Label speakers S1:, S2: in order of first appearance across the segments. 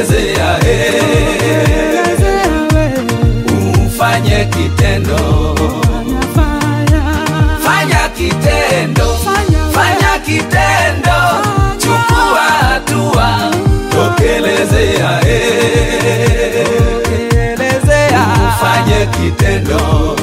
S1: tokelezea eh, ufanye kitendo fanya kitendo fanya kitendo chukua hatua tokelezea eh, ufanye kitendo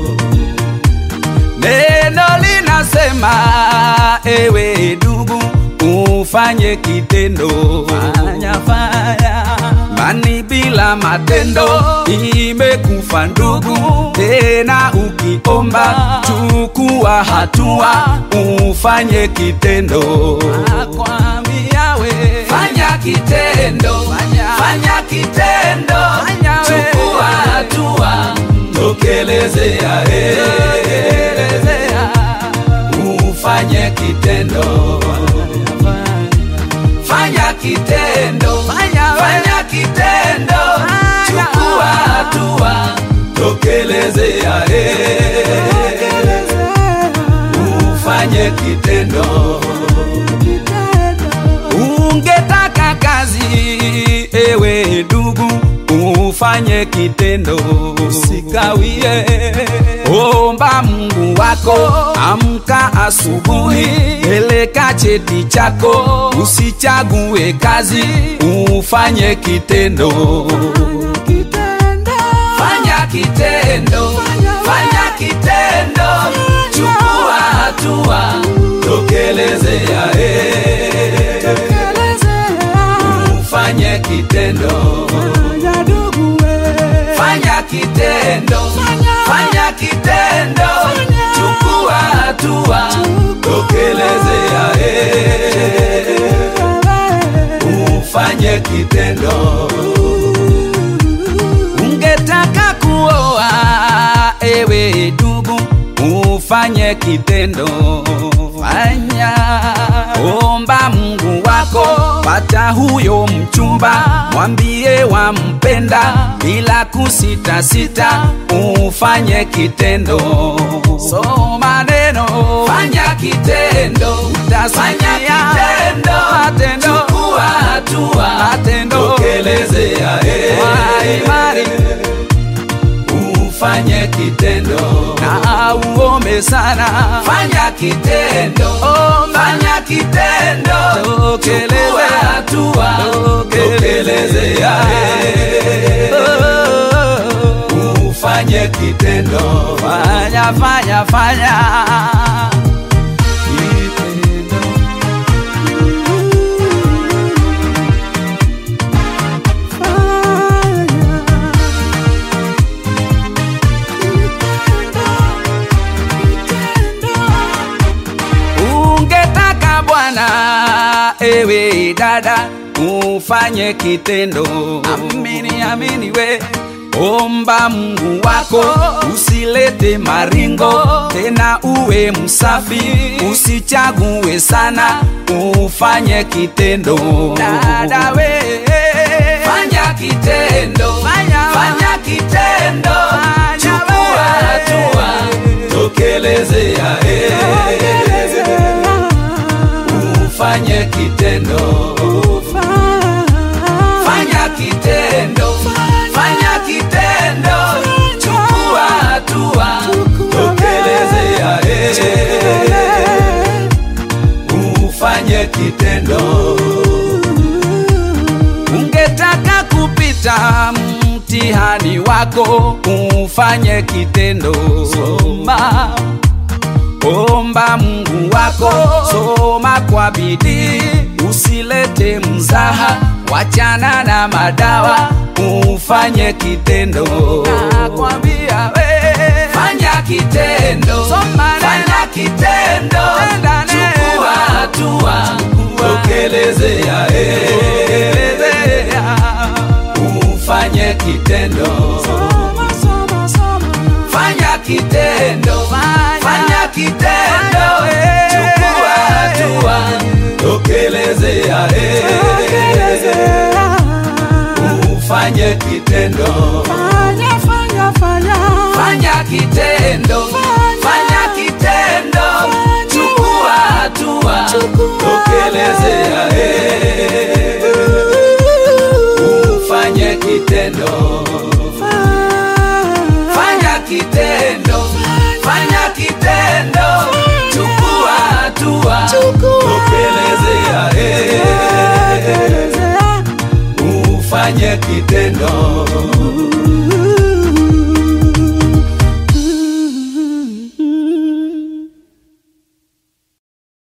S1: neno linasema ewe ndugu ufanye kitendo fanya, fanya. mani bila matendo imekufa ndugu tena ukiomba chukua hatua ufanye kitendo
S2: Nakwambia we.
S1: fanya kitendo
S2: Fanya.
S1: fanya kitendo
S2: Fanya we.
S1: chukua hatua tokelezea eh,
S2: Tokelezea.
S1: ufanye kitendo fanya kitendo
S2: Fanya we.
S1: fanya kitendo
S2: Fanya.
S1: chukua hatua tokelezea eh, ufanye kitendo ungetaka kazi ewe ndugu ufanye kitendo usikawie omba mungu wako amka asubuhi peleka cheti chako usichague kazi ufanye kitendo fanya kitendo fanya kitendo chukua hatua tokelezea eh, ufanye kitendo fanya kitendo fanya kitendo chukua hatua tokelezea eh, ufanye kitendo ungetaka kuoa ewe ndugu ufanye kitendo fanya omba mungu wako pata huyo mchumba mwambie wampenda bila kusitasita ufanye kitendo soma neno fanya kitendo fanya kitendo
S2: Matendo.
S1: chukua hatua
S2: Matendo.
S1: tokelezea eh,
S2: Waimari.
S1: ufanye kitendo
S2: na uombe sana
S1: fanya kitendo
S2: Omba.
S1: fanya kitendo
S2: Tokeleze.
S1: chukua hatua tokelezea eh, ufanye kitendo
S2: fanya fanya fanya ungetaka bwana ewe dada ufanye kitendo amini amini we omba mungu wako usilete maringo tena uwe msafi usichague sana ufanye kitendo dada we
S1: fanya kitendo
S2: Fanya.
S1: fanya kitendo
S2: Fanya
S1: chukua
S2: we.
S1: hatua tokelezea eh, ufanye kitendo fanya kitendo fanya kitendo chukua hatua tokelezea eh, ufanye kitendo ungetaka kupita mtihani wako ufanye kitendo soma omba mungu wako soma kwa bidii usilete mzaha wachana na madawa ufanye kitendo nakwambia we fanya kitendo
S2: Soma neno.
S1: fanya kitendo
S2: Tenda neno.
S1: chukua hatua tokelezea eh, ufanye kitendo fanya kitendo fanya kitendo
S2: Fanya.
S1: chukua hatua tokelezea eh, ufanye kitendo fanya kitendo fanya kitendo chukua hatua tokelezea eh, kitendo fanya kitendo fanya kitendo chukua hatua tokelezea eh. ufanye kitendo